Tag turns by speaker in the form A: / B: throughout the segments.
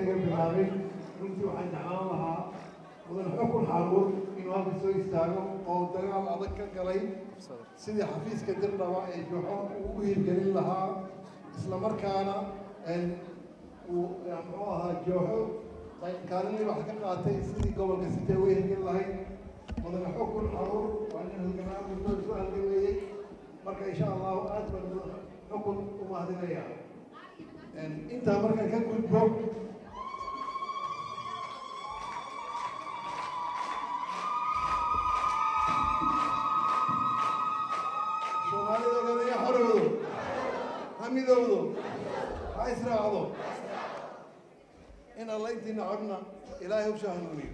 A: naga bilaabay runtii waxaan jeclaan lahaa mudan xukun xaaluur inuu halka soo istaago oo dagaal adag ka galay sidii xafiiska dirdhaba ee joxo uu u hirgelin lahaa isla markaana uu muxuu ahaa jooxo kaalin wax ka qaatay sidii gobolka sitee u hirgelin lahayd mudane xukun xaruur waa nin halgamaa muddo isu halgameeyey marka insha allahu aad baan mudan xukun u mahadinaya intaa markaan ka gudbo soomaalida ogaadaya xorowdo ha midowdo ha israacdo in alla intiina codna ilaahay u sahnuuniyo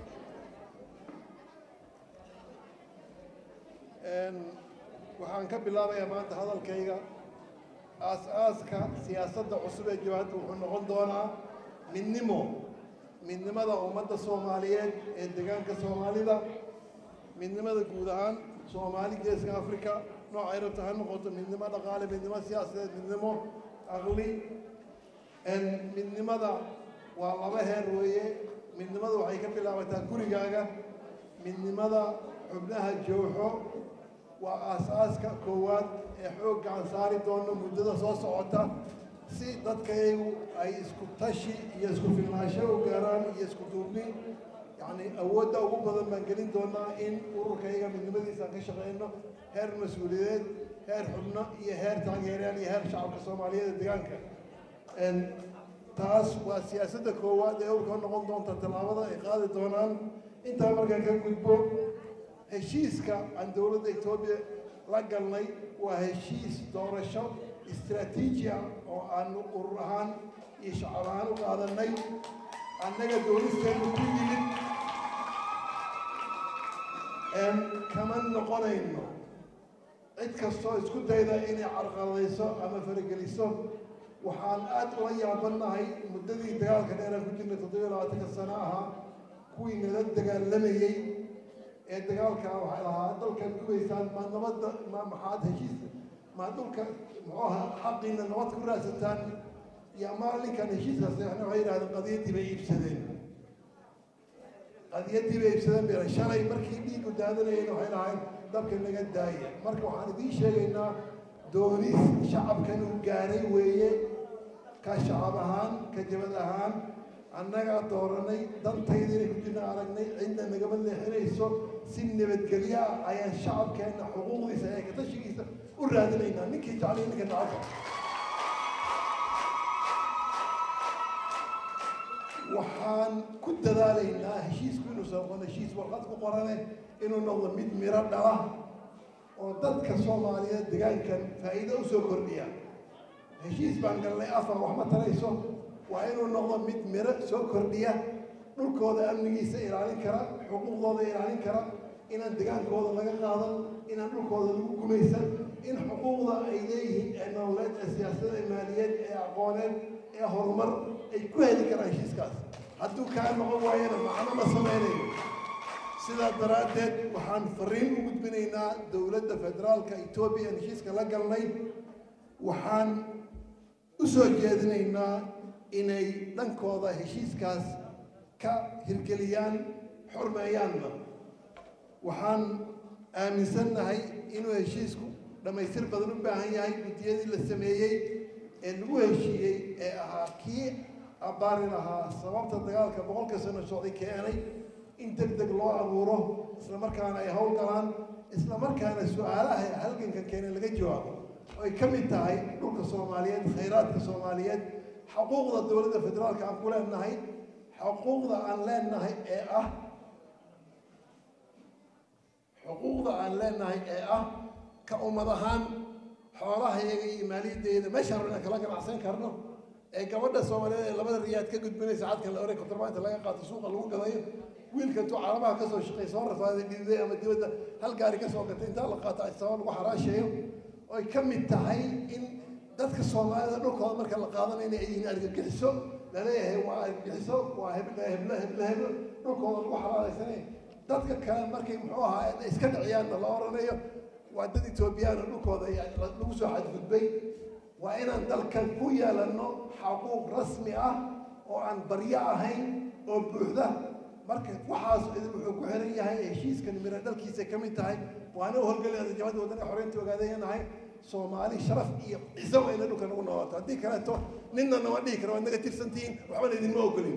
A: waxaan ka bilaabayaa maanta hadalkayga aas-aaska siyaasadda cusub ee jawaabta wuxuu noqon doonaa midnimo midnimada ummadda soomaaliyeed ee deegaanka soomaalida midnimada guud ahaan soomaali geeska africa noocay rabta ha noqoto midnimo dhaqaale midnimo siyaasadeed midnimo aqli midnimada waa laba heer weeye midnimada waxay ka bilaabataa gurigaaga midnimada xubnaha jooxo waa aas-aaska koowaad ee xoog gacan saari doono muddada soo socota si dadkayagu ay isku tashi iyo isku filnaansho u gaaraan iyo isku duubni yacni awoodda ugu badan baan gelin doonaa in ururkayga midnimadiisa aan ka shaqeyno heer mas-uuliyadeed heer xubno iyo heer taageeryaal iyo heer shacabka soomaaliyeed ee deegaanka taas waa siyaasadda koowaad ee urka noqon doonta tallaabada ay qaadi doonaan intaa markaan ka gudbo heshiiska aan dowladda etoobiya la galnay waa heshiis doorasho istraatiiji ah oo aanu urur ahaan iyo shacab ahaan u qaadanay annaga doonisteenu ku yimid kama noqonayno cid kastoo isku dayda inay carqaladayso ama farageliso waxaan aad ula yaabanahay muddadii dagaalka dheeraan ku jirnay toddobiyo labaatanka sano ahaa kuwii nala dagaalamayey ee dagaalka waxay lahaa dalkaad gubaysaan ma nabadda ma maxaad heshiis ma dhulka muxuu ahaa xaqiina nabad ku raadsataan iyo maalinkan heshiiskaas waxay yidhahdeen qadiyaddii bay iibsadeen qadiyaddii bay iibsadeen bay shalay markii dhiigu daadanayeen waxay lahayd dabka naga daaya marka waxaan idiin sheegaynaa doonis shacabkan uu gaaray weeye ka shacab ahaan ka jabad ahaan annagaa dooranay dantayda inay ku jirna aragnay cidna nagama leexinayso si nabadgelyo ah ayaan shacabkeenna xuquuqdiisa ee katashigiisa u raadinaynaa ninkii jeclay ninka nacabka waxaan ku dadaalaynaa heshiisku inuusan noqon heshiis warqad ku qorane inuu noqdo mid miro dhala oo dadka soomaaliyeed deegaankan faa'iido u soo kordhiya heshiis baan galnay afar wax ma tarayso waa inuu noqdo mid miro soo kordhiya dhulkooda amnigiisa ilaalin kara xuquuqdooda ilaalin kara inaan degaankooda laga qaadan inaan dhulkooda lagu gumaysan in xuquuqda ay leeyihiin ee nololeed ee siyaasada ee maaliyeed ee aqooneed ee horumar ay ku heli karaan heshiiskaas hadduu kaa noqon waayana macno ma samaynayo sidaa daraaddeed waxaan fariin u gudbinaynaa dowladda federaalka etoobiya aan heshiiska la galnay waxaan u soo jeedinaynaa inay dhankooda heshiiskaas ka hirgeliyaan xurmeeyaanna waxaan aaminsannahay inuu heshiisku dhammaystir badan u baahan yahay guddiyadii la sameeyey ee lagu heshiiyey ee ahaa kii abbaari lahaa sababta dagaalka boqolka sano socday keenay in deg deg loo abuuro isla markaana ay howl galaan isla markaana su-aalaha halganka keena laga jawaabo oo ay ka mid tahay dhulka soomaaliyeed khayraadka soomaaliyeed xuquuqda dowladda federaalka aan ku leenahay xuquuqda aan leenahay ee ah xuquuqda aan leenahay ee ah ka ummad ahaan xoolahayaga iyo maaliyaddeeda meeshaan inaan kala ganacsan karno ee gabadha soomaaliyeed ee labada riyaad ka gudbinaysa cadkan la oray kontrabanta laga qaato suuqa lagu gadayo wiilka intuu calaamaha ka soo shaqay soo rafaaday dhididay ama dibadda hal gaari ka soo gatay intaa la qaato sabab lagu xaraashayo oy ka mid tahay in dadka soomaalida dhulkooda marka la qaadanayo inay yihiin argagixiso laleeyahay waa argagixiso waa hebla hebla hebla heblo dhulkooda lagu xalaalaysanay dadka kale markay muxuu ahaa iska dhiciyaanna la oranayo waa dad etoobiyaana dhulkooda lagu soo xadgudbay waa inaan dalkan ku yeelano xaquuq rasmi ah oo aan baryo ahayn oo buuxda marka waxaas idin wuxuu ku xiran yahay heshiiskan miro dhalkiisa ka mid tahay waana u howlgelaya jabhadda waddanka xoreynta ogaadayanahay soomaali sharaf iyo ciso waa ina dhulka nagu noolaato haddii kaleeto ninna nama dhihi kara waad naga tirsantihiin waxbana idinma ogolin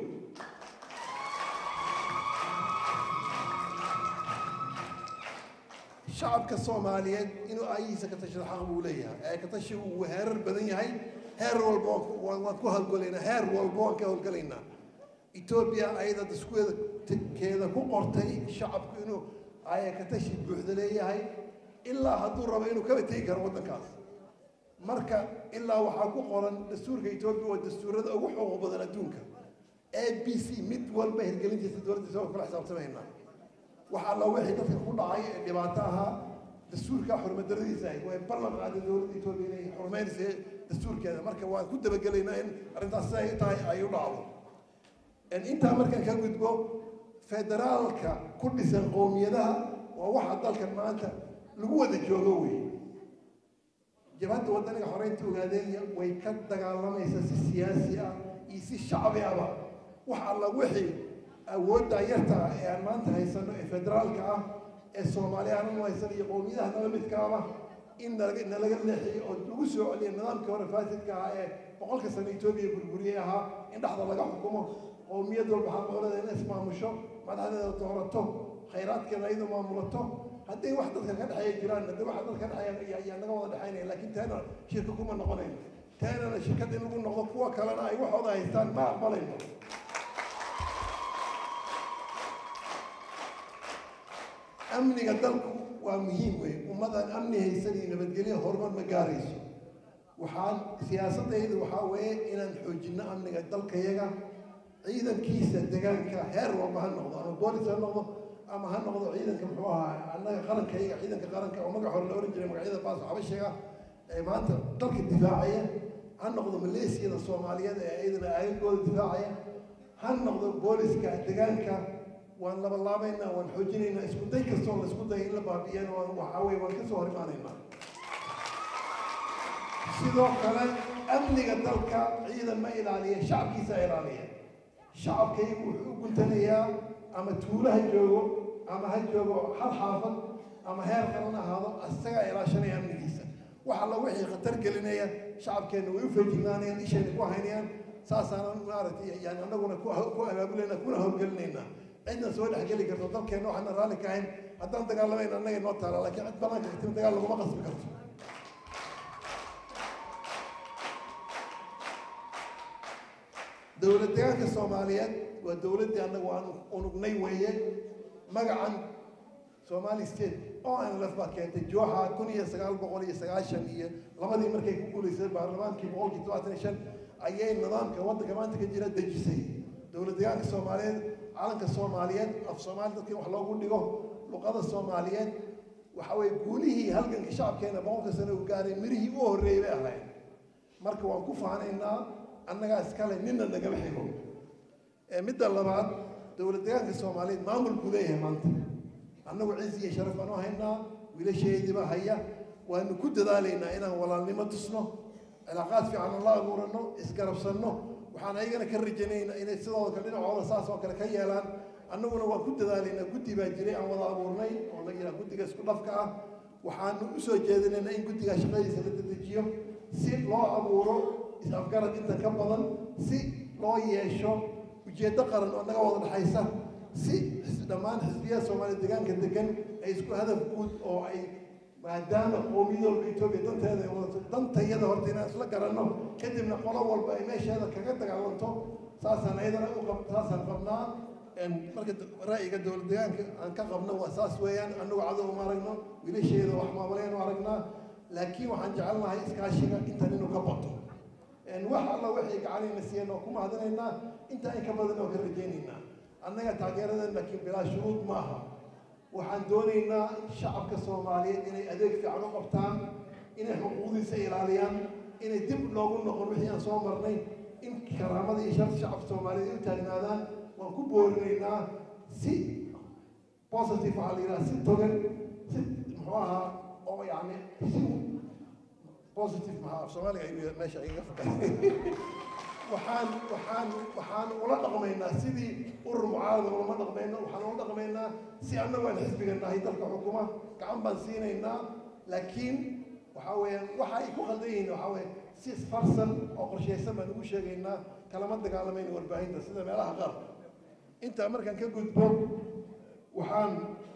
A: shacabka soomaaliyeed inuu aayihiisa ka tashado xaq buu leeyahay ee ka tashi uu heerar badan yahay heer walba waan ku howlgalaynaa heer walba waan ka howlgalaynaa etoobiya ayada daskueda keeda ku qortay shacabku inuu aya ka tashi buuxda leeyahay ilaa hadduu rabo inuu kaba tegi karo waddankaas marka ilaa waxaa ku qoran dastuurka etoobiya waa dastuurada ugu xuquuq badan adduunka a b c mid walba hirgelintiisa dowladda isagoo kula xisaabtamaynaa wax alla wixii dadka ku dhacay ee dhibaato ahaa dastuurka xurmadaradiisa ahayd way ballan qaaday dowladda etoobiya inay xurmaynaysa dastuurkeeda marka waan ku dabagelaynaa in arrintaas siday tahay ay u dhacdo intaa markaan ka gudbo federaalka ku dhisan qowmiyadaha waa waxa dalkan maanta lagu wada joogo wey jabhadda waddaniga xoreynta ogaadeenya way ka dagaalamaysaa si siyaasi ah iyo si shacbi ahba wax alla wixii awoodda yarta ah ee aan maanta haysano ee federaalka ah ee soomaaliya aanan haysan iyo qowmiyadaha nala midkaaba in nalaga nalaga leexiyo oo lagu soo celiyo nidaamkii hore faasidka ahaa ee boqolka sano etoobiya burburiyey ahaa in dhexda laga xukumo qowmiyad walba xaqooleeda in ismaamusho madaxdeeda doorato khayraadkeeda iyadu maamulato hadday wax dadka ka dhexeeya jiraan hadday wax dadka ka dhexeeya ayaa naga wada dhexaynaya laakiin teena shirka kuma noqonayno teenana shirkad in lagu noqdo kuwa kalena ay waxooda haystaan ma aqbalayno amniga dalku waa muhiim wey ummadaan amni haysan iyo nabadgelyo horumar ma gaarayso waxaan siyaasadayda waxaa weeye inaan xoojinno amniga dalkayaga ciidankiisa degaanka heer walba ha noqdo ama boolis ha noqdo ama ha noqdo ciidanka muxuu ahaa annaga qarankayaga ciidanka qaranka oo magac hore la oran jiray magacyada baaso xabashiga ee maanta dalka difaacaya ha noqdo maleesiyada soomaaliyeed ee iyadana aagagooda difaacaya ha noqdo booliska degaanka waan labalaabaynaa waan xoojinaynaa isku day kastoo la isku daya in la baabi'iyana waan waxaa weye waan kasoo hor imaanaynaa sidoo kale amniga dalka ciidan ma ilaaliya shacabkiisa ilaaliya shacabkaygu wuxuu u guntanayaa ama tuulo ha joogo ama ha joogo hal xaafad ama heer qalan ahaado isagaa ilaashanaya amnigiisa wax alla wixii khatar gelinaya shacabkeenna way u feejignaanayaan ishayna ku haynayaan saasaanan maaragtay yani annaguna ku abaabulayna kuna howlgelinaynaa cidna soo dhexgeli karto dalkeenna waxaana raalli ka ahayn haddaan dagaalamayna annaga noo taala laakiin cid banaanka katim dagaal laguma qasbi karto dowlad degaanka soomaaliyeed waa dowladdii annagu aan unugnay weeye magacan somali state oo aan laf baa keentay jooxa kun iyo sagaal boqol iyo sagaashan iyo labadii markay ku guulaysay baarlamaankii boqolkii todobaatan iyo shan ayay nidaamka waddanka maanta ka jira dejisay dowlad degaanka soomaaliyeed calanka soomaaliyeed af soomaali dadkii wax loogu dhigo luqada soomaaliyeed waxa weye guulihii halganka shacabkeena boqolka sano uu gaaray mirihii u horreeyay bay ahayd marka waan ku faanaynaa annagaa iskale nina nagama xigo midda labaad dowlad degaanka soomaaliyeed maamul buu leeyahay maanta annagu ciis iyo sharaf baanu haynaa wiilasheediiba haya waanu ku dadaalaynaa inaan walaalnimo tusno cilaaqaad fiican la abuurano isgarabsanno waxaan ayagana ka rajanaynaa inay sidooda kale dhinacooda saas oo kale ka yeelaan annaguna waan ku dadaalaynaa guddi baa jiray aan wada abuurnay oo la yidhaha guddiga isku dhafka ah waxaanu u soo jeedinaynaa in guddigaa shaqadiisa la dedejiyo si loo abuuro is-afgarad inta ka badan si loo yeesho ujeeddo qaran oo naga wada dhexaysa si dhammaan xisbiyaha soomaaliya deegaanka degan ay isku hadaf guud oo ay maadaama qowmiyad walba etoobiya danteeda ay wadato dantayada horta inaan isla garanno kadibna qolo walba ay meesheeda kaga dagaalanto saasaan ayadana u qab saasaan qabnaa marka ra'yiga dowlad deegaanka aan ka qabno waa saas weeyaan annagu cadow uma aragno wiilasheeda wax maamulaynu aragnaa laakiin waxaan jecelnahay iskaashiga intan inuu ka bato wax alla waxay gacanayna siiyeen oo ku mahadinaynaa inta in ka badan oo ka rajaynaynaa annaga taageeradan laakiin bilaa shuruud ma aha waxaan doonaynaa shacabka soomaaliyeed inay adeeg fiican u qabtaan inay xuquuqdiisa ilaaliyaan inay dib loogu noqon wixii aan soo marnay in karaamada iyo sharta shacabka soomaaliyeed ay u taagnaadaan waan ku boorinaynaa si positive waxaa la yidhaha si togan si muxuu ahaa oo yacni si positive maxaa af soomaaliga ayuu meesha igaga fakay waxaan waxaan waxaan ula dhaqmaynaa sidii urur mucaarada ulama dhaqmayno waxaan ula dhaqmaynaa si annagu aan xisbiga nahay dalka xukuma gacan baan siinaynaa laakiin waxaa weeyaan waxa ay ku qaldan yihiin waxaa weeye si isfarsan oo qorshaysan baan ugu sheegaynaa kalama dagaalamayna warbaahinta sida meelaha qaar intaa markaan ka gudbo waxaan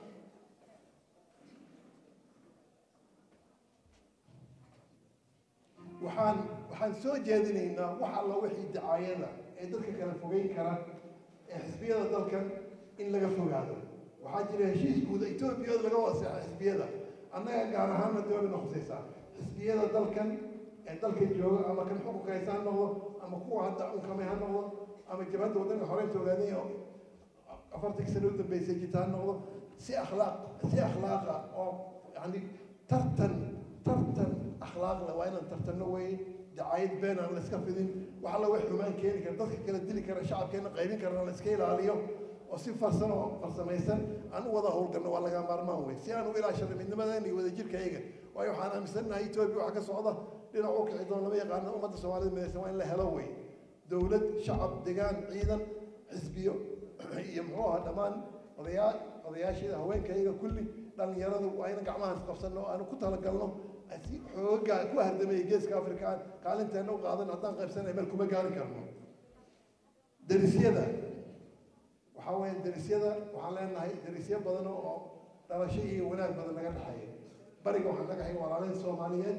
A: waxaan waxaan soo jeedinaynaa wax alla wixii dacaayada ee dadka kala fogeyn kara ee xisbiyada dalkan in laga fogaado waxaa jira heshiis guud etoobiyada laga waseexa xisbiyada annaga gaar ahaanna dowladna khusaysaa xisbiyada dalkan ee dalka jooga ama kan xukunka haysa ha noqdo ama kuwa hadda unkamay ha noqdo ama jabhadda waddanka xoreynta ogaadanya oo afartanki sano u dambeysay jirta ha noqdo si akhlaaq si akhlaaqa oo yani tartan tartan akhlaaqle waa inaan tartanno wey dacaayad been aan la iska fidin wax alla wax xumaan keeni kara dadka kala dili kara shacabkeena qaybin karana la iska ilaaliyo oo si farsan oo farsamaysan aan u wada howlgalno waa laga maarmaan wey si aan u ilaashano midnimadeena iyo wadajirkayga waayo waxaan aaminsannahay etoobiya waxa ka socda dhinac u kici doon lama yaqaano ummadda soomaalida midaysan waa in la helo wey dowlad shacab degaan ciidan xisbiyo iyo muxuu ahaa dhammaan odayaa odayaasheeda haweenkayga kulli dhalinyaradu waa ina gacmahaas qabsanno o aanu ku talagalno si xoogaa ku hardamaya geeska afrika kaalinteena u qaadan haddaan qaybsanay meel kuma gaari karno derisyada waxaa weeye derisyada waxaan leenahay derisyo badan oo dhalasho iyo wanaag badan naga dhexeeya bariga waxaan naga hay walaalayn soomaaliyeed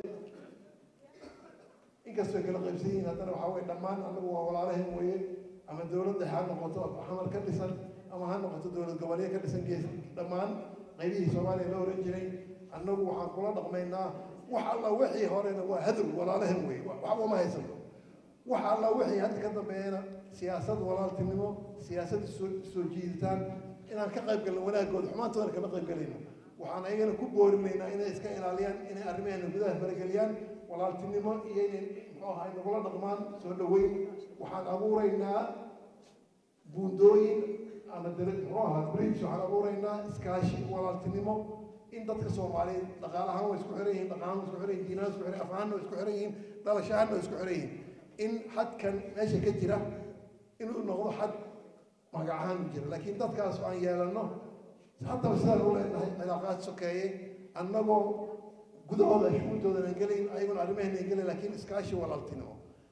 A: inkastoo kala qaybsan yihiin haddana waxaa weye dhammaan annagu waa walaalahan weeye ama dowladda ha noqoto xamar ka dhisan ama ha noqoto dowlad goboleed ka dhisan gees dhammaan qaybihii soomaaliya la oran jiray annagu waxaan kula dhaqmaynaa wax alla wixii horena waa hadow walaalahan wey waxba ma haysano wax alla wixii hadda ka dambeeyana siyaasad walaaltinimo siyaasad soo soo jiiditaan inaan ka qayb galno wanaagooda xumaantoodana kama qayb galayno waxaan ayagana ku boorinaynaa inay iska ilaaliyaan inay arrimaheena gudaha farageliyaan walaaltinimo iyo inay muxuu ahay nagula dhaqmaan soo dhaweyn waxaan abuuraynaa buundooyin ama dal muxuu ahaa bridge waxaan abuuraynaa iskaashi walaaltinimo in dadka soomaaliyeed dhaqaalahaan way isku xiran yihiin dhaqahaan way isku xiran yihin diinahaan isku xiran afahaan way isku xiran yihiin dhalashahaan way isku xiran yihiin in xadkan meesha ka jira inuu noqdo xad magacahaan u jira laakiin dadkaas aan yeelano haddaba sidaan u leenahay cilaaqaad sokeeye annagoo gudahooda shuguultoodan aan gelayn ayaguna arrimaheena aan gelayn laakiin iskaashi walaaltinimo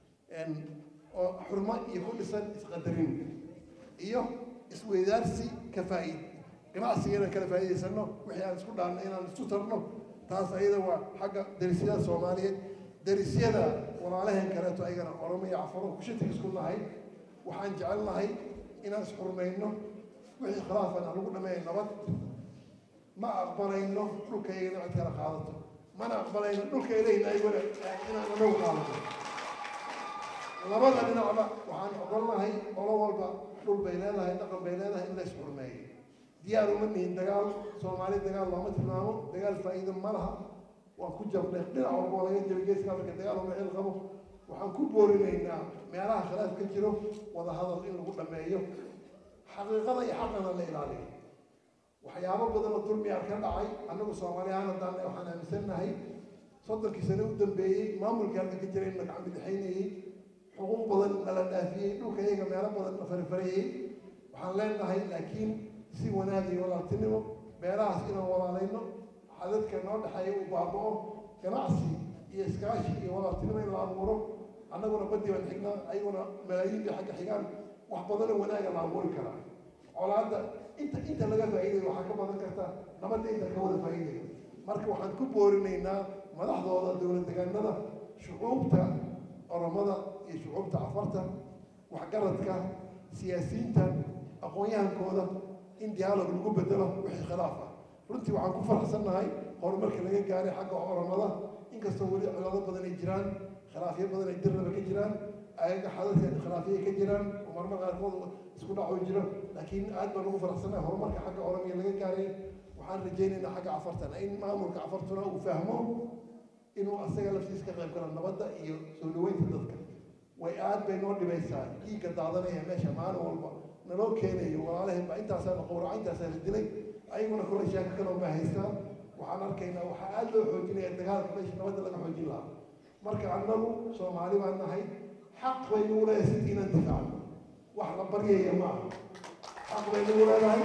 A: oo xurmo iyo ku dhisan isqadarin iyo isweydaarsi ka faa'iid ganacsiga inaan kala faa'iidaysano wixii aan isku dhaanno inaan isku tarno taas ayada waa xagga derisyada soomaaliyeed derisyada walaalaheen kaleeto ayagana oromo iyo cafaro kushitig isku nahay waxaan jecelnahay inaan isxurmayno wixii khilaafan aan lagu dhameeya nabad ma aqbalayno dhulkaygana cid kala qaadato mana aqbalayno dhulka ilayna ayguna inaan anagu qaadato labada dhinacba waxaan ogolnahay olo walba dhul bay leedahay dhaqan bay leedahay in la isxurmeeyo diyaar uma nihin dagaal soomaali dagaal looma tilmaamo dagaal faa'iido ma laha waan ku jabnay dhinac walba oo laga jabay geeska afrika dagaal uma xil qabo waxaan ku boorinaynaa meelaha khilaaf ka jiro wada hadal in lagu dhameeyo xaqiiqada iyo xaqana la ilaaliyo waxyaabo badan oo dulmiyaa ka dhacay annagu soomaali ahaan haddaan waxaan aaminsannahay soddonkii sano u dambeeyey maamulkii halka ka jiray in la gacan bidixaynayey xuquuq badan nala dhaafiyey dhulka iyaga meelo badan la farifarayey waxaan leenahay laakiin si wanaag iyo walaaltinimo meelahaas inaan walaalayno xadadka noo dhexeeya uu baaba'o ganacsi iyo iskaashi iyo walaaltinimo in la abuuro annaguna badii baan xignaa ayaguna malaayiin bay xagga xigaan wax badanoo wanaaga la abuuri karaa colaadda inta inta laga faa'iidayo waxaa ka badan karta nabadda inta ka wada faa'iidayo marka waxaan ku boorinaynaa madaxdooda dowlad degaanada shucuubta oromada iyo shucuubta cafarta waxgaradka siyaasiyiinta aqoon-yahankooda in dialog lagu bedelo wixii khilaaf ah runtii waxaan ku faraxsannahay horumarka laga gaaray xagga oromada inkastoo weli cilado badan ay jiraan khilaafyo badan ay dirnaba ka jiraan ayaga xadadka khilaafyay ka jiraan oo marmar qaarkood isku dhaco jiro laakiin aad baan ugu faraxsannahay horumarka xagga oromiya laga gaaray waxaan rajaynaynaa xagga cafartana in maamulka cafartuna uu fahmo inuu asaga laftiisa ka qayb galo nabadda iyo soo dhaweynta dadka way aad bay noo dhibaysaa dhiigga daadanaya meesha maalin walba naloo keenayo walaalaheen baa intaasaa la qowraca intaasaa la dilay ayaguna kula sheeko kaloo ma haystaan waxaan arkaynaa waxaa aad loo xoojinaya dagaalka meesha nabadda laga xoojin lahaa marka annagu soomaali baan nahay xaq bay nagu leedahay sidii inaan difaacno wax la baryaya ma aha xaq bay nagu leedahay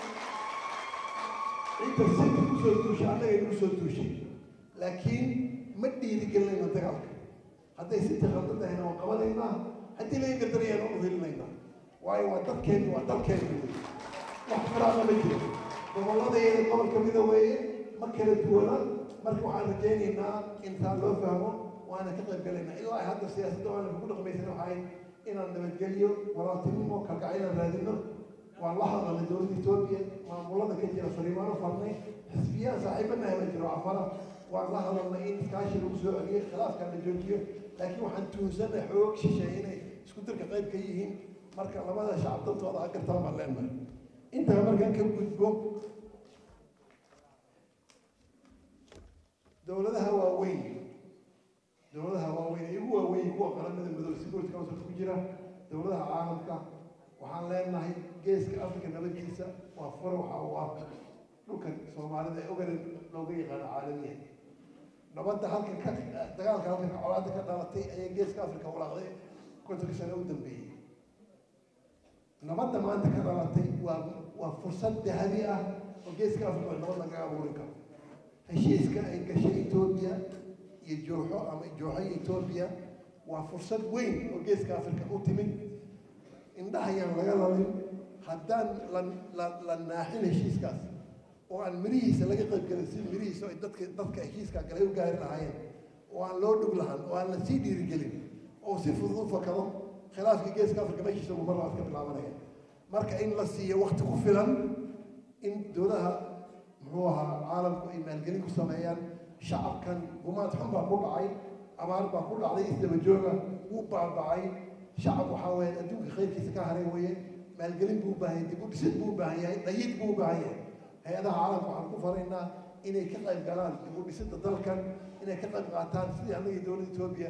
A: cidda sidii kusoo duushay annagay nagu soo duushay laakiin ma dhiirigelinayno dagaalka hadday sidii khaldan tahayna waan qabanaynaa haddii laga gardarayaan waan uhelinaynaa waayo waa dadkeeni waa dalkeeni wey wax firaaqo ma jiro gobolladayada gobol kamida weeye ma kala duwana marka waxaan rajaynaynaa intaan loo fahmo waana ka qayb galaynaa ilaa ay hadda siyaasadda waana ku dhaqmaysan waxay inaan nabadgeliyo walaaltinimo kalgacaylaan raadino waan la hadalnay dowladda etoobiya maamulada ka jira fariimaano farnay xisbiyaha saaxiibanahay ma jiro cafara waan la hadalnay in iskaashi lagu soo celiyo khilaafkan la joojiyo laakiin waxaan tuunsanay xoog shisheeye inay isku dirka qayb ka yihiin marka labada shacab dantooda ha gartaan baan leenahay intaa markaan ka gudbo dowladaha waaweyn dowladaha waaweyn ee ugu waaweyn kuwa qaramada midoobe security council ku jira dowladaha caalamka waxaan leenahay geeska africa nabadiisa waa fure waxa uu ah dhulkan soomaalida ee ogaran looga yaqaano caalamiya nabadda halkan ka dagaalka halkan ka colaada ka dhalatay ayaa geeska africa walaaqday kontonka sano u dambeeyey nabadda maanta ka dhalatay waa waa fursad dahabi ah oo geeska africa nabad lagaga abuuri karo heshiiska ay gashay etoobiya iyo jooxo ama jooxo iyo etoobiya waa fursad weyn oo geeska africa u timid indhahayaan laga lalin haddaan la la la naaxin heshiiskaas oo aan mirihiisa laga qayb galin si mirihiisa ay dadka dadka heshiiska galay u gaari lahaayeen oo aan loo dhug lahan oo aan la sii dhiirigelin oo si fudud u fakado khilaafka geeska africa meeshiisa ugu mar labaad ka bilaabanaya marka in la siiyo wakti ku filan in dowlaha muxuu ahaa caalamku ay maalgelin ku sameeyaan shacabkan gumaad xun baa ku dhacay abaar baa ku dhacday isdaba jooga wuu baabacay shacab waxaa weeye adduunka khayrkiisa ka haray weeye maalgelin buu u baahan yahay dib u dhisid buu u baahan yahay dhayid buu u baahan yahay hay-adaha caalamka waxaan ku faraynaa inay ka qayb galaan dib u dhisidda dalkan inay ka qayb qaataan sidii annagii dowladda etoobiya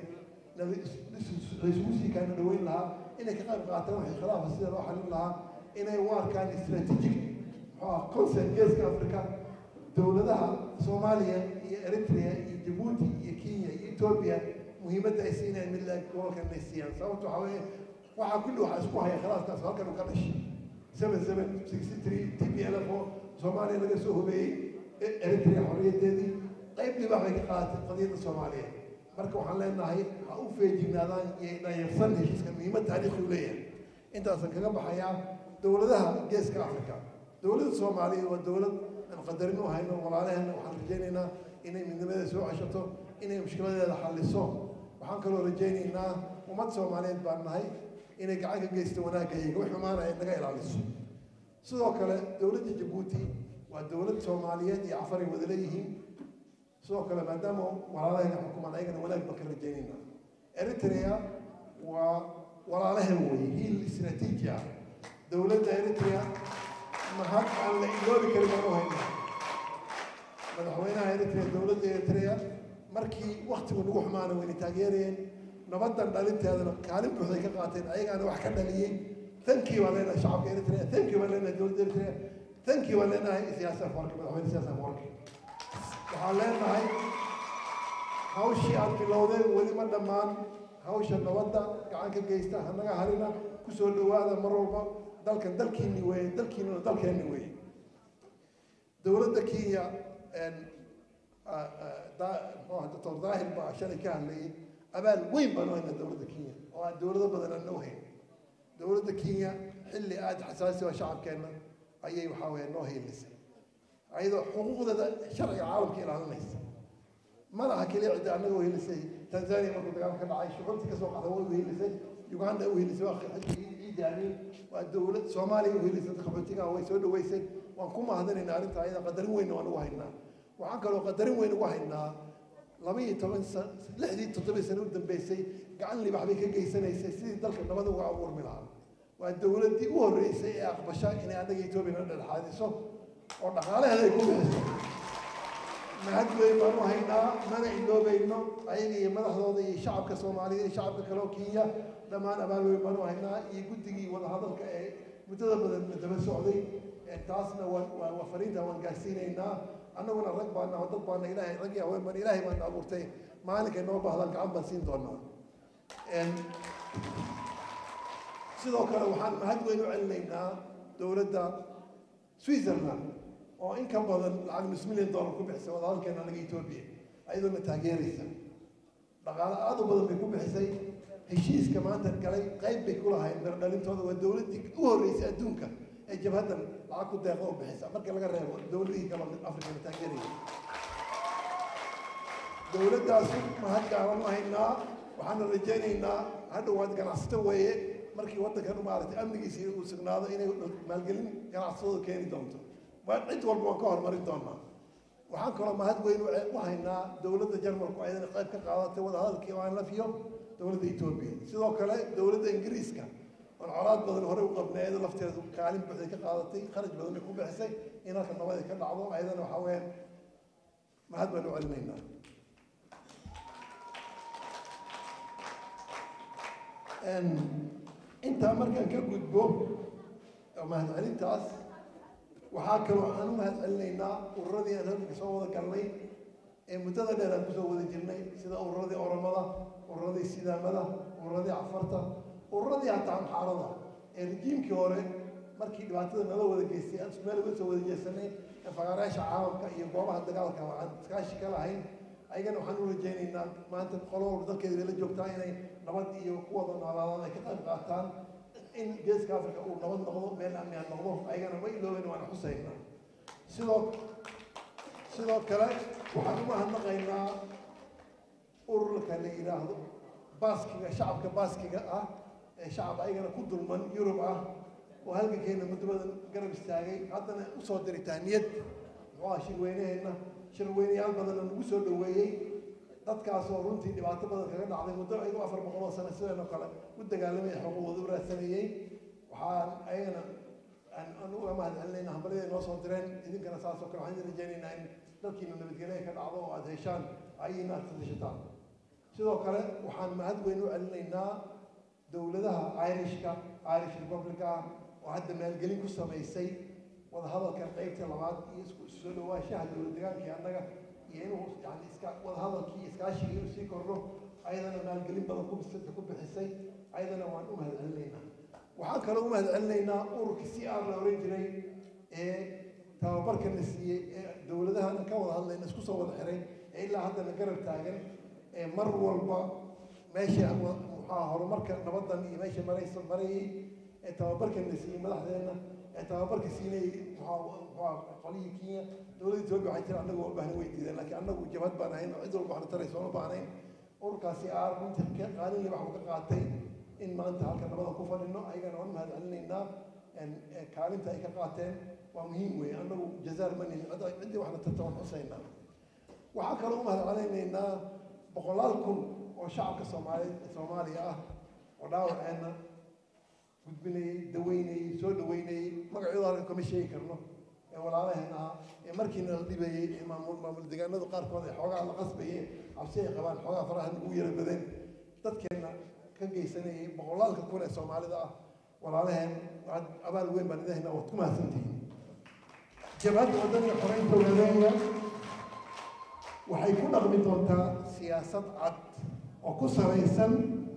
A: laysugu sii kaana dhaweyn lahaa inay ka qayb qaataan waxay khilaafa sida loo xalin lahaa inay u arkaan strategic muxuu ah concert geeska africa dowladaha soomaaliya iyo eritrea iyo jabuuti iyo kenya iyo etoobiya muhiimadda ay siinayaan mid laeg gobolkan inay siiyaan sababta waxaa weeye waxaa kulli waxaa isku haya khilaafkaas halkan uu ka dhashay seven seven sixty three t p l f oo soomaaliya laga soo hobeeyey eritrea xorriyaddeedii qayb libaax bay ka qaadatay qadiyadda soomaaliya marka waxaan leenahay ha u feejignaadaan iyo dhayarsan heshiiska muhiimad taariikhi u leeyahay intaasan kaga baxayaa dowladaha geeska africa dowladda soomaaliya waa dowlad aan qadarin u hayno walaalaheena waxaan rajaynaynaa inay midnimadeeda soo ceshato inay mushkiladeeda xalliso waxaan kaloo rajaynaynaa ummad soomaaliyeed baan nahay inay gacan ka geysto wanaagga iyaga wax xumaanaya naga ilaaliso sidoo kale dowladda jabuuti waa dowlad soomaaliyeed iyo cafaray wada leeyihiin sidoo kale maadaama walaalahayna xukumaan ayagana wanaag baan ka rajaynaynaa eritrea waa walaalahan weeye hiil istraatiiji ah dowladda eritrea mahad aan la iloobi karin baan u haynaa madaxweynaha eritrea dowladda eritrea markii waktigu nagu xumaana wayna taageerayeen nabaddan dhalinteedana kaalin buuxday ka qaateen ayagaana wax ka dhaliyey tankii baan leenahay shacabka eritrea tankii baan leenahay dowladda eritrea tankii baan leenahay siyaasa afarki madaxweyne siyaasa afarki waxaan leenahay hawshii aad bilowdeen weli ma dhammaan hawsha nabadda gacan ka geysta hanaga harina kusoo dhawaada mar walba dalkan dalkiini weeye dalkiinuna dalkeenni weeye dowladda kenya doctor daahir baa shalay ka hadlayay abaal weyn baan u haynaa dowladda kenya oo aan dowlado badan aan noo hayn dowladda kenya xilli aada xasaasi oo shacabkeenna ayay waxaa weeye noo haylisay ayadoo xuquuqdeeda sharciga caalamka ilaalinaysa ma laha keliya cidda annaga uhelisay tanzania markuu dagaal ka dhacay shucuurtii kasoo qaxda way uhelisay uganda uhelisay waa ciidi amiin waa dowlad soomaaliya uhelisay qaxootiga way soo dhaweysay waan ku mahadinaynaa arrinta ayada qadarin weyn waan ugu haynaa waxaan kaloo qadarin weyn ugu haynaa laba iyo toban san lixdii toddobii sano u dambeysay gacan libax bay ka geysanaysay sidii dalka nabada uga abuurmi lahaa waa dowladdii u horreysay ee aqbasha inay annaga etoobiya na dhexaadiso oo dhaqaalaheeda ay ku bixiso mahad weyn baan u haynaa mana iloobayno ayaga iyo madaxdooda iyo shacabka soomaaliya iyo shacabka kale oo kenya dhammaan abaal weyn baan u haynaa iyo guddigii wadahadalka ee muddada badan daba socday taasna waan waa fariinta waan gaarsiinaynaa annaguna rag baana dad baana ilaahay rag iyo haween baana ilaahay baana abuurtay maalinkay noo baahdaan gacan baan siin doonaa sidoo kale waxaan mahad weyn u celinaynaa dowladda switzerland oo in ka badan lacag nus milyan dollar ku bixisay wadahadalkeena anaga etoobiya ayadoona taageeraysa dhaqaale aada u badan bay ku bixisay heshiiska maanta galay qayb bay ku lahayd miro dhalintooda waa dowladdii u horreysay adduunka ee jabhaddan lacag ku deeqo u bixisa marka laga reebo dowladihii kale afrikana taageeraya dowladdaas mahad gaaran haynaa waxaana rajaynaynaa hadhowaad ganacsato weeye markii waddankan maaragtay amnigiisii uu sugnaado inay maalgelin ganacsatooda keeni doonto cid walba waan ka horumarin doonaa waxaan kaloo mahad weyn u haynaa dowladda jarmalku ayadana qayb ka qaadatay wadahadalkii oo aan la fiyo dowladda etoobiya sidoo kale dowladda ingiriiska oon colaad badan horey u qabnay ayada lafteedu kaalin buuxday ka qaadatay kharaj badan bay ku bixisay in halka nabad ay ka dhacdo ayadana waxaa weeyaan mahad baan u celinaynaa intaa markaan ka gudbo mahadcelintaas waxaa kaloo aan u mahad celinaynaa ururadii aan halka soo wada galnay ee muddada dheer aan kusoo wada jirnay sida ururadii oromada ururadii sidaamada ururadii cafarta ururadii hataa amxaarada ee rejiimkii hore markii dhibaatada nala wada geystay aan meel uga soo wada jeesanay ee faqaarayaasha caalamka iyo goobaha dagaalka aan iskaashi ka lahayn ayagana waxaan u rajaynaynaa maanta qolo walba dalkeeda la joogtaa inay nabad iyo kuwada noolaadaan ay ka qayb qaataan in geeska africa uu nabad noqdo meel amni aan noqdo ayagana ma ilooben waana xusaynaa sidoo sidoo kale waxaan u mahadnaqaynaa ururka la yidhaahdo baaskiga shacabka baaskiga ah ee shacab ayagana ku dulman yurub ah oo halgankeena muddo badan garab istaagay haddana usoo diray tahniyad muxuu ah shirweyneheenna shirweynayaal badanna nagu soo dhoweeyey dadkaasoo runtii dhibaato badan kaga dhacday muddo ayagoo afar boqol oo sano sideenoo kale u dagaalamaya xuquuqooda u raadsanayey waxaan ayagana aan uga mahad celinayna hambalyaday noo soo direen idinkana saasoo kale waxaan rajaynaynaa in dalkiina nabadgelya ka dhacdo oo aada heshaan ayina aad sadashataan sidoo kale waxaan mahad weyn u celinaynaa dowladaha irishka irish republica oo hadda maalgelin ku samaysay wadahadalkan qaybta labaad iyo isku soo dhawaanshaha dowlad degaankii annaga iyo inuu yani iska wadahadalkii iskaashigii inuu sii kordho ayadana maalgelin badan ku ku bixisay ayadana waan u mahad celinaynaa waxaan kaloo u mahad celinaynaa ururkii si aan la oran jiray ee tababarka la siiyey ee dowladahana ka wada hadlayna isku soo wada xiray ee ilaa haddana garab taagan ee mar walba meesha muxaa horumarka nabadan iyo meesha maraysa marayay ee tababarka la siiyey madaxdeena ee tababarka siinayay muxaa muxaa qolihii kenya dowladda etoobiya waxay tiri annagu walbahna way diideen laakiin annagu jabhad baan ahayn oo cid walba waxna taraysa uma baahnayn ururkaasi aar runtii ka qaalinle waxuu ka qaatay in maanta halka nabada ku fadhino ayagana waan mahad celinaynaa kaalinta ay ka qaateen waa muhiim weeye annagu jazaar manin ciddii waxna tarta waan xusaynaa waxaan kaloo u mahad celinaynaa boqolaal kun oo shacabka soomaaliyeed soomaaliya ah oo dhaawaceenna gudbinayey daweynayey soo dhaweynayey magacyadoo halka kama sheegi karno ee walaalaheen ahaa ee markiina la dhibayey ee maamul maamul deegaanadu qaarkood ee xoogaa la qasbayeen cabsi ay qabaan xoogaa faraha nagu yara badeen dadkeenna ka geysanayay boqolaalka kun ee soomaalida ah walaalaheen waxaad abaal weyn baan idahayna waad ku mahadsantihiin jabhadda waddanka xoreynta wadadeena waxay ku dhaqmi doontaa siyaasad cad oo ku salaysan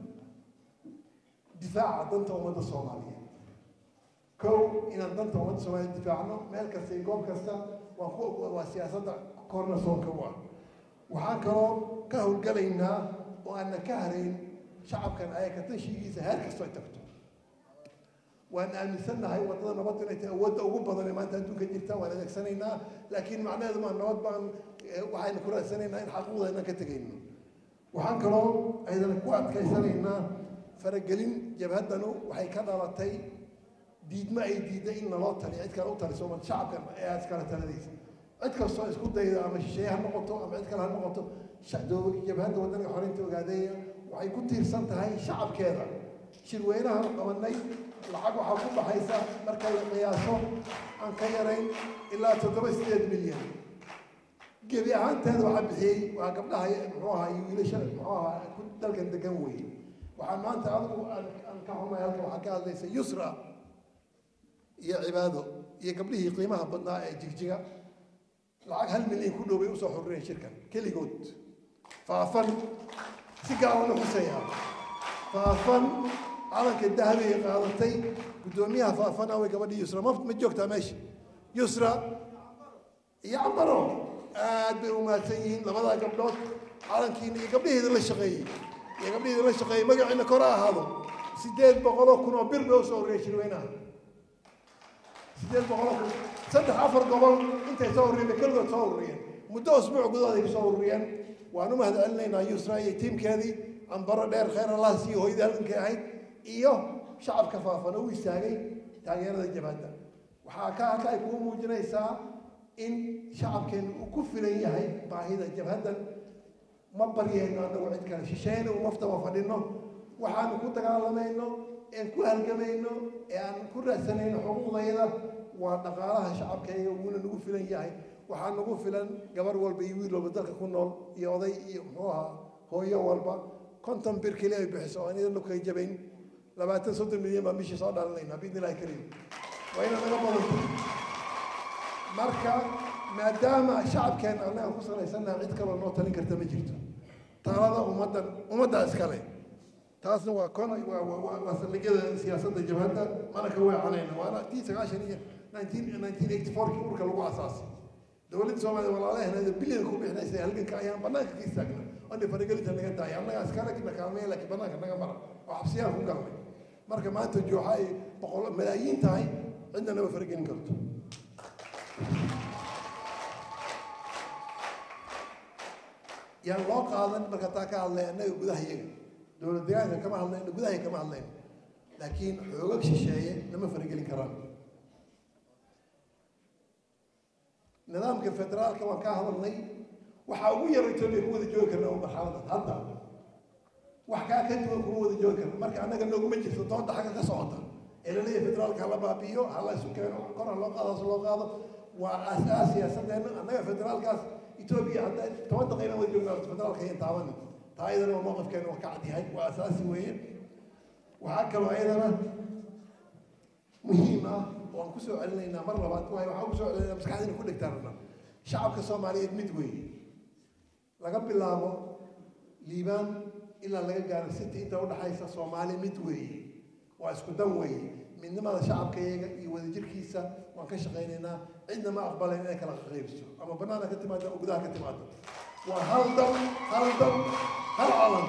A: difaaca danta ummadda soomaaliyeed kow inaan danta ummadda soomaaliyeed difaacno meel kasta iyo goob kasta waa ku waa siyaasadda korna soonka u ah waxaan kaloo ka howlgalaynaa oo aanna ka harayn shacabkan ayaka tashigiisa heer kastoo ay tagto waan aaminsannahay waddada nabaddu inay tahay awoodda ugu badan ee maanta adduunka jirta waan adeegsanaynaa laakiin macnaheedu maa nabad baan waxaynu ku raadsanaynaa in xaquuqdayna ka tegayno waxaan kaloo aydan ku adkaysanaynaa faragelin jabhaddanu waxay ka dhalatay diidma ay diidda in naloo taliyo cid kale u taliso ma shacabkan ee iskale taladaysa cid kastoo isku dayda ama shisheeye ha noqoto ama cid kale ha noqoto jabhadda waddanka xoreynta ogaadeeya waxay ku tiirsan tahay shacabkeeda shirweynaha qabanay lacag waxaa ku baxaysa marka la qiyaaso aan ka yarayn ilaa toddoba sideed milyan gebi ahaanteeda waxaa bixiyey waa gabdhaha muxuu ahaa iyo wiilasha muxuu ahaa ku dalkan degan weeye waxaa maanta adigu aan ka xumay halkan waxaa ka hadlaysa yusra iyo cibaado iyo gabdhihii qiimaha badnaa ee jigjiga lacag hal milyan ku dhow bay usoo xurreen shirkan keligood faafan si gaaban u xuseeyaa faafan calanka dahabigay qaadatay guddoomiyaha faafan awey gabadhii yusra ma ma joogtaa meesha yusra iyo cambaro aad bay u mahadsan yihiin labadaa gabdhood calankiina iyo gabdhihiida la shaqeeyey iyo gabdhihiida la shaqeeyey magaciina kor ha ahaado sideed boqoloo kun oo bir bay usoo horreeyay shirweynaha sideed boqoloo kun saddex afar gobol intay soo horreeyeen bay keligood soo horreeyeen muddo usbuuc gudahood ay kusoo ururiyeen waan u mahad celinaynaa yusra iyo tiimkeedii cambaro dheer khayr allah siiyo hooyadii halkankay ahayd iyo shacabka faafan u istaagay taageerada jabhadda waxaa ka halka ay kugu muujinaysaa in shacabkeenu uu ku filan yahay baahida jabhaddan ma baryayno annagu cid kale shisheeyna umaftaba fadhino waxaanu ku dagaalamayno een ku halgamayno ee aan ku raadsanayno xuquuqdayada waa dhaqaalaha shacabkayga wuuna nagu filan yahay waxaa nagu filan gabar walba iyo wiil walba dalka ku nool iyo oday iyo muxuu ahaa hooyo walba konton bir keli ay bixiso oo anidan lukay jabayn labaatan soddon milyan baan bishii soo dhalanayna biidni illahi kariim waa ina naga badanto marka maadaama shacabkeena annaga ku salaysannaha cid kaloo noo talin karta ma jirto taalada ummaddan ummaddaa iskale taasna waa kon waa waa waa saldhigyada siyaasadda jabhadda mana ka weecanayna waana tii sagaashan iyo nineteen nineteen eighty fourkii urka lagu asaasay dowladda soomaaliya walaalaheena bilyan ku bixinaysay halganka ayaan banaanka ka istaagna oni faragelinta naga daaya annaga iskale na kaalmeeya laakiin banaanka naga mara oo xabsiyaan ku galnay marka maanta jooxa ay boqol malaayiin tahay cidna nama faragelin karto yaan loo qaadan marka taa ka hadlay annaga gudaha iyaga dowlad deegaanka kama hadlayno gudahay kama hadlayno laakiin xoogag shisheeye nama faragelin karaan nidaamka federaalka waan ka hadalnay waxaa ugu yara etoobiya ku wada joogi karna oo marxaladan hadda wax kaa ka duwan kuma wada joogi karna marka annaga nooguma jirto doonta xagga ka socota ee laleeyahay federaalka hala baabi'iyo hala isu keeno kor ha loo qaado has loo qaado waa asaas siyaasadeenna annaga federaalkaas etoobiya hadda toban daqiiqa wada joognaa federaalka iyo taaban taa ayadana waa mowqifkeena waa ka cadyahay waa asaasi weeye waxaa kaloo ayadana muhiim ah oo aan kusoo celinaynaa mar labaad waayo waxaan kusoo celinaynaa maskaxdina ku dhegtaanana shacabka soomaaliyeed mid weeye laga bilaabo liibaan ilaa laga gaaro city inta udhaxaysa soomaali mid weeye waa isku dan weeye midnimada shacabkayaga iyo wadajirkiisa waan ka shaqaynaynaa cidna ma aqbalayn inay kala qaybso ama banaana ka timaado ama gudaha ka timaado waa hal dal hal dal hal calan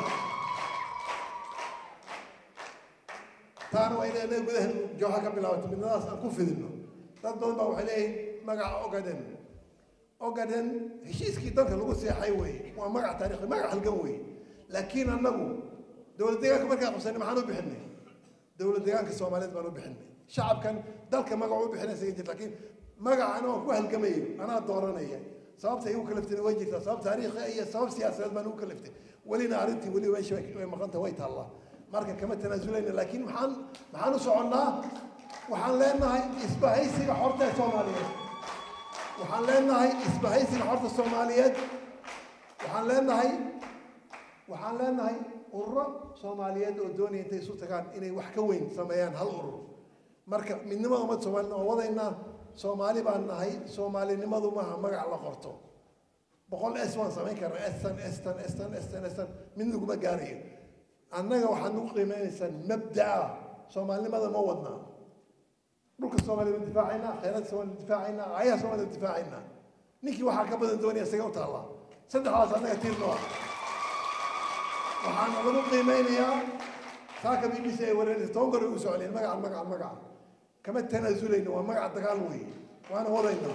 A: taana waa inay anaga gudaha jooxa ka bilaabato midnimadaas aan ku fidino dad badan baa waxay leeyihin magaca ogaden ogaden heshiiskii dalka lagu seexay weeye waa magac taariikhi magac halgan weeye laakiin annagu dowlad deegaanka markaa qabsanay maxaan u bixinay dowlad deegaanka soomaaliyeed baan u bixinay shacabkan dalka magac u bixinaysa ka jirta laakiin magacana waan ku halgamayo anaa dooranaya sababta igu kalaftayna way jirtaa sabab taariikhi iyo sabab siyaasadeed baan ugu kalaftay welina arrintii weli meesha way maqanta way taallaa marka kama tanaazulayna laakiin maxaan maxaan u soconnaa waxaan leenahay isbahaysiga xorta ee soomaaliyeed waxaan leenahay isbahaysiga xorta soomaaliyeed waxaan leenahay waxaan leenahay ururo soomaaliyeed oo doonaya intay isu tagaan inay wax ka weyn sameeyaan hal urur marka midnimada ummadda soomaaliyed oo wadaynaa soomaali baan nahay soomaalinimadu maaha magac la qorto boqol s waan samayn karnaa estan estan estan estan estan mid laguma gaarayo annaga waxaad nagu qiimeynaysaan mabdaa soomaalinimada ma wadnaa dhulka soomaaliya ma difaacaynaa khayraadka soomaaliya difaacaynaa ayaha soomaaliya difaacaynaa ninkii waxaa ka badan doonaya isaga u taallaa saddexdaas annaga tiirno ah waxaan lagu qiimeynayaa saaka b b c ay wareerisa toban goor ay u socleen magacan magacan magacan kama tanaazulayno waa magaca dagaal weeye waana wadayna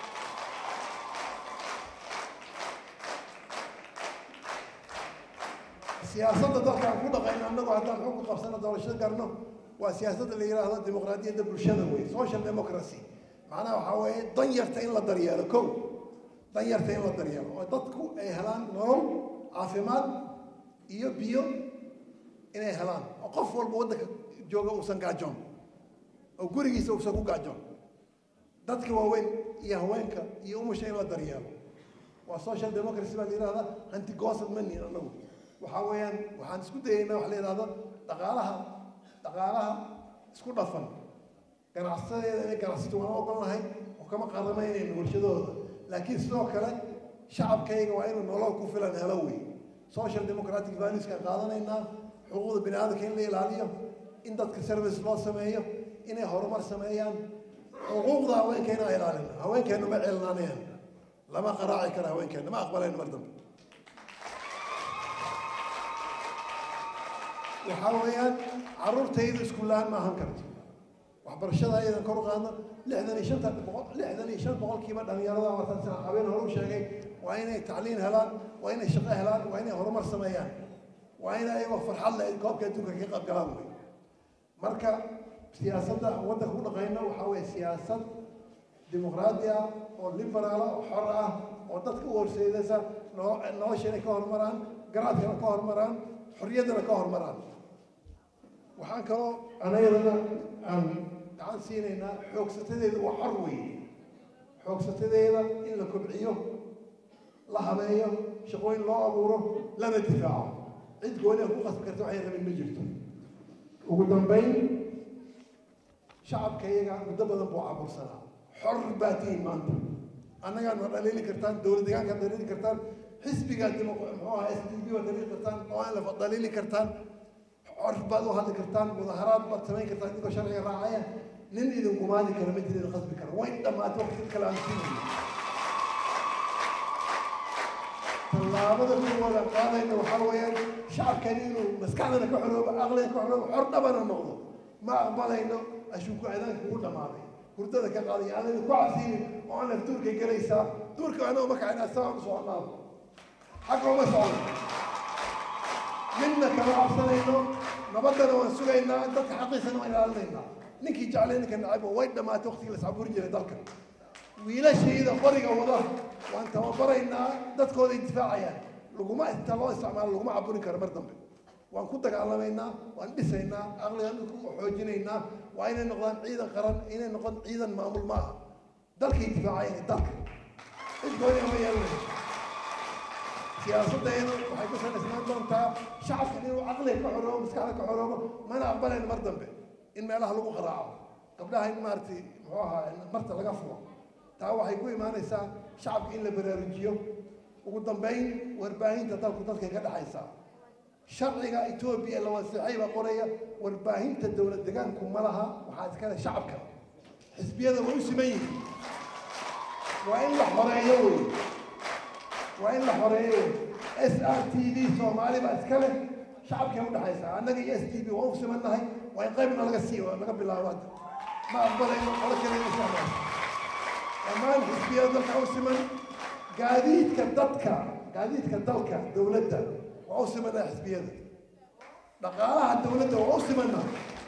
A: siyaasadda dalka aan ku dhaqayno annagu haddaan xukun qabsano doorasho garno waa siyaasadda la yidhaahdo dimuqraadiyadda bulshada wey social democracy macnaha waxaa weeye dan yarta in la daryeelo kow dan yarta in la daryeelo oo dadku ay helaan nolol caafimaad iyo biyo inay helaan oo qof walba waddanka jooga uusan gaajoon oo gurigiisa uusan ku gaajoon dadka waaweyn iyo haweenka iyo umusha in la daryeelo waa social democracy baa la yidhahdaa hanti goosad ma nihin annagu waxaa weeyaan waxaan isku dayaynaa wax la yidhahdo dhaqaalaha dhaqaalaha isku dhafan ganacsadeeda inay ganacsato waan ogolnahay oo kama qaramaynayno warshadahooda laakiin sidoo kale shacabkayga waa inuu nolol ku filan helo wey social democratic valueskaan qaadanaynaa xuquuqda bini aadamka in la ilaaliyo in dadka service loo sameeyo inay horumar sameeyaan xuquuqda haweenka inaan ilaalino haweenkeenu ma ceelnaanayaan lama qaraaci karo haweenkeena ma aqbalayno mar dambe waxaa weeyaan carruurtayda iskuullaan ma ahan karto waxbarashada ayadan kor u qaadno lixdan iyo shanta boqol lixdan iyo shan boqolkiiba dhalinyarada martaan sida habeen hore u sheegay waa inay tacliin helaan waa inay shaqo helaan waa inay horumar sameeyaan waa in ayagoo farxad leh koobka adduunka ka qayb galaan wey marka siyaasadda aan waddanka u dhaqayno waxaa weeye siyaasad dimuqraadi ah oo liberaala oo xor ah oo dadka u horseedaysa noo nolosha inay ka horumaraan garaadkana ka horumaraan xorriyaddana ka horumaraan waxaan kaloo anayadana aan gacan siinaynaa xoogsatadeeda waa xor weeye xoogsatadeeda in la kobciyo la habeeyo shaqooyin loo abuuro lana difaaco cid gooni a ku qasbi karta waxay rabin ma jirto ugu dambayn shacabka iyaga muddo badan buu cabursanaa xor baa tihiin maanta annagaan ma dhaliili kartaan dowlad deegaankaad dhaliili kartaan xisbigaad muxuu ahaa s d b waad dhaliili kartaan oo aan la dhaliili kartaan xor baad u hadli kartaan mudaharaad baad samayn kartaan idinkoo sharciga raacaya nin idin gumaadi kara ma jira idin qasbi kara way dhammaatay waqti kale aan siinayno tallaabada kuwada qaadayna waxaa weeyaan shacabkani inuu maskaxdana ka xoroobo aqliga ka xoroobo xor dhabana noqdo ma aqbalayno ashuuku ciidaanka ugu dhammaaday hurdada ka qaaday aanan ku cabsiinin oo aan laf duurkay gelaysaa duurka anoo ma kacayna saa u soconaa xagga uma socdo midna kama cabsanayno nabaddana waan sugaynaa dadka xaqiisana waan ilaalinaynaa ninkii jeclay ninka nacayba way dhammaatay waqtigii la iscaburi jiray dalka wiilashayda qoriga wada waan tababaraynaa dadkooday difaacayaan laguma inta loo isticmaalo laguma caburin karo mar dambe waan ku dagaalamaynaa waan dhisaynaa aqligaan ku xoojinaynaa waa inay noqdaan ciidan qaran inay noqon ciidan maamul maaha dalkay difaacayaan dalka cid gooni ama yeelanayso siyaasaddeedu waxay ku salaysnaan doontaa shacabka inuu caqliga ka xoroobo maskaxda ka xoroobo mana aqbalayno mar dambe in meelaha lagu qaraaco gabdhaha in maaragtay muxuu ahaa marta laga furo taa waxay ku imaanaysaa shacabka in la baraarujiyo ugu dambayn warbaahinta dalku dadkay ka dhexaysaa sharciga etoobiya la waseexay baa qoraya warbaahinta dowlad degaanku ma laha waxaa iskale shacabka xisbiyada way u siman yihiin waa in la xoreeyo wey waa in la xoreeyo wey s r t v soomaali baa iska leh shacabkay u dhexaysaa annaga iyo s t v waa u simannahay waa in qaybna laga siiyo laga bilaabo hadda ma aqbalayno qolo kale ina socdaan dhammaan xisbiyada dalka u siman gaadiidka dadka gaadiidka dalka dowladda waa u simanaa xisbiyada dhaqaalaha dowladda waa u simanaa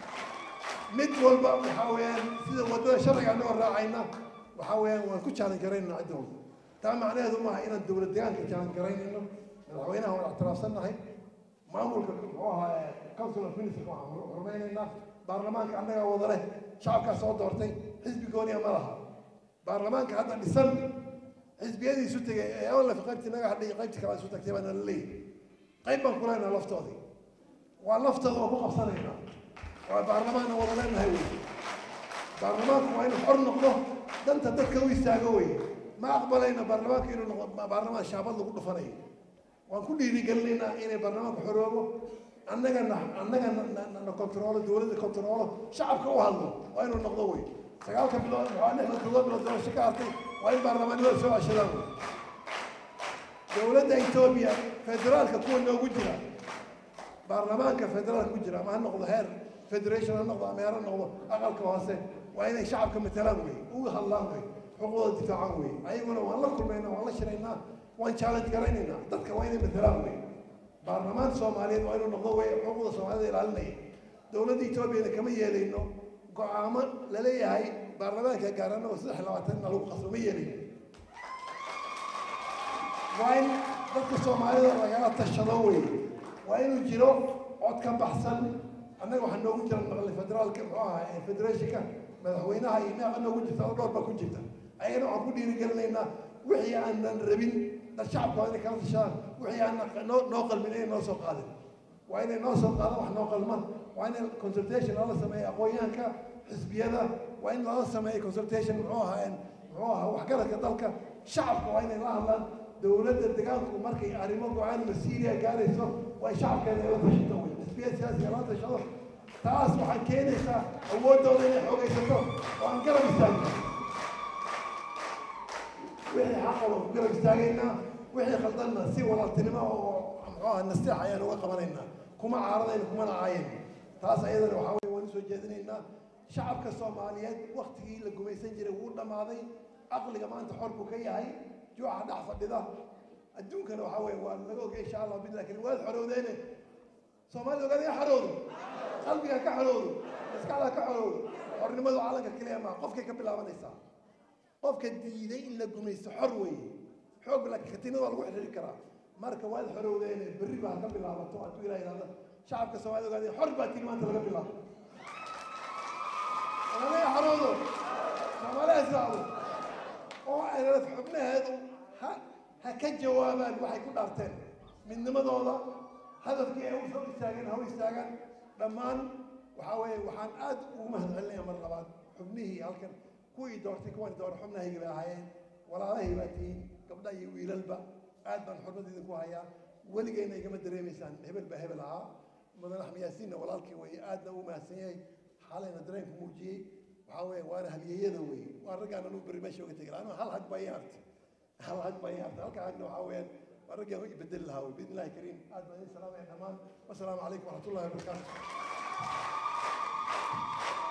A: mid walba waxaa weeyaan sida waddada sharciga anagoo raacayna waxaa weeyaan waan ku jaalan garaynaa cidda walba taa macnaheedu maaha inaan dowlad deegaanka jaalan garaynayno madaxweynaha waan ictiraafsannahay maamulka muxuu ahaa council of minister waxaan hormaynaynaa baarlamaanka annagaa wada leh shacabkaa soo doortay xisbi gooniya ma laha baarlamaanka hadda dhisan xisbiyadiisu tegay ee awlaf qaybtii naga hadhay qaybtii kale isu tagtay baana la leeyahay qayb baan ku leenaha laftoodii waa laftooda oo ku qabsanaynaa waa baarlamaanna wada leenahay wey baarlamaanku waa inuu xor noqdo danta dadka u istaago wey ma aqbalayno baarlamaanka inuu noqdo baarlamaan shaabad lagu dhufanayo waan ku dhiirigelinaynaa inay baarlamaanku xoroobo annagana annagana na kontaroolo dowladda kontaroolo shacabka u hadlo waa inuu noqdo wey sagaalka bilood waa lixda todoba bilood doorasho ka hartay waa in baarlamaanimada soo ceshadaan wey dowladda etoobiya federaalka kuwa noogu jira baarlamaanka federaalka ku jira ama ha noqdo heer federation ha noqdo ama heer ha noqdo aqalka hoose waa inay shacabka matalaan wey uga hadlaan wey xuquuqda difaacan wey ayaguna waan la kulmaynaa waan la shiraynaa waan challenge garaynaynaa dadka waa inay matalaan wey baarlamaan soomaaliyeed waa inuu noqdo wey xuquuqda soomaalida ilaalinaya dowladda etoobiyana kama yeelayno go-aamo laleeyahay baarlamaanka gaarana oo saddex labaatanna lagu qasbo ma yeelayno waa in dadka soomaalida lagala tashado wey waa inuu jiro cod ka baxsan annaga waxaa noogu jira maqli federaalka muxuu ahaa federationka madaxweynaha iyo meeqa noogu jirta oo dhowr baa ku jirta ayagana waxaan ku dhiirigelinaynaa wixii aanan rabin dad shacabka waa inay kala tashadaan wixii aanan noo noo qalmin inay noo soo qaadin waa inay noo soo qaadaan wax noo qalma waa in consultation lala sameeyo aqoonyahanka xisbiyada waa in lala sameeyo consultation muxuu ahaa muxuu ahaa waxgaradka dalka shacabka waa inay la hadlaan dowladda degaanku markay arrimo go-aan masiiriya gaarayso way shacabkeeda la tashato wey xisbiya siyaasiga la tashado taas waxay keenaysaa awooddooda inay xoogaysato oo aan garab istaagno wixii xaqaba ku garab istaagaynaa wixii khaldanna si walaaltinimo oo muxuu aha nasteex ayaan uga qabanaynaa kuma caaradayna kumana caayayno taas ayadana waxaa weye waan usoo jeedinaynaa shacabka soomaaliyeed waktigii la gumaysan jiray wuu dhammaaday caqliga maanta xor buu ka yahay juuxa dhex fadhida adduunkana waxaa weye waa laga ogay insha allah bid lakin waad xorowdeene soomaalida ogaada ka xorowdo qalbiga ka xorowdo maskaxda ka xorowdo xornimadu calanka keliya maa qofkay ka bilaabanaysaa qofka diiday in la gumaysto xor weeye xoog laakiin katiinada waa lagu xidhiiri karaa marka waad xorowdeene berri baa ka bilaabato hadduu ilah yidhahda shacabka soomaalida ogaada xor baa tii maanta laga bilaabo soomaalida xorowdo soomaaliya israacdo oo aynad xubnaheedu ha ha ka jawaabaan waxay ku dhaarteen midnimadooda hadafkii ay usoo istaageen ha u istaagaan dhammaan waxaa weeye waxaan aad ugu mahad celinaya mar labaad xubnihii halkan kuwii doortay kuwan doora xubnahayga bay ahaayeen walaalahay baa tihiin gabdha iyo wiilalba aad baan xurmad idinku hayaa weligeyna igama dareemaysaan hebel baa hebel ahaa mudan axmed yaasiinna walaalkii weeye aadna ugu mahadsan yahay xalayna dareenku muujiyey waxaa weeye waana halyeeyada weeye waa raggaan anuu berri meesha uga tegi lahaa anu hal hag baa ii hartay hal hag baa ii hartay halka hagna waxaa weeyaan waa raggaan u bedeli lahaa wey biidni illahi kariim aad baan idin salaamaya dhammaan wasalaamu calaykum waraxmat ullahi wabarakaatu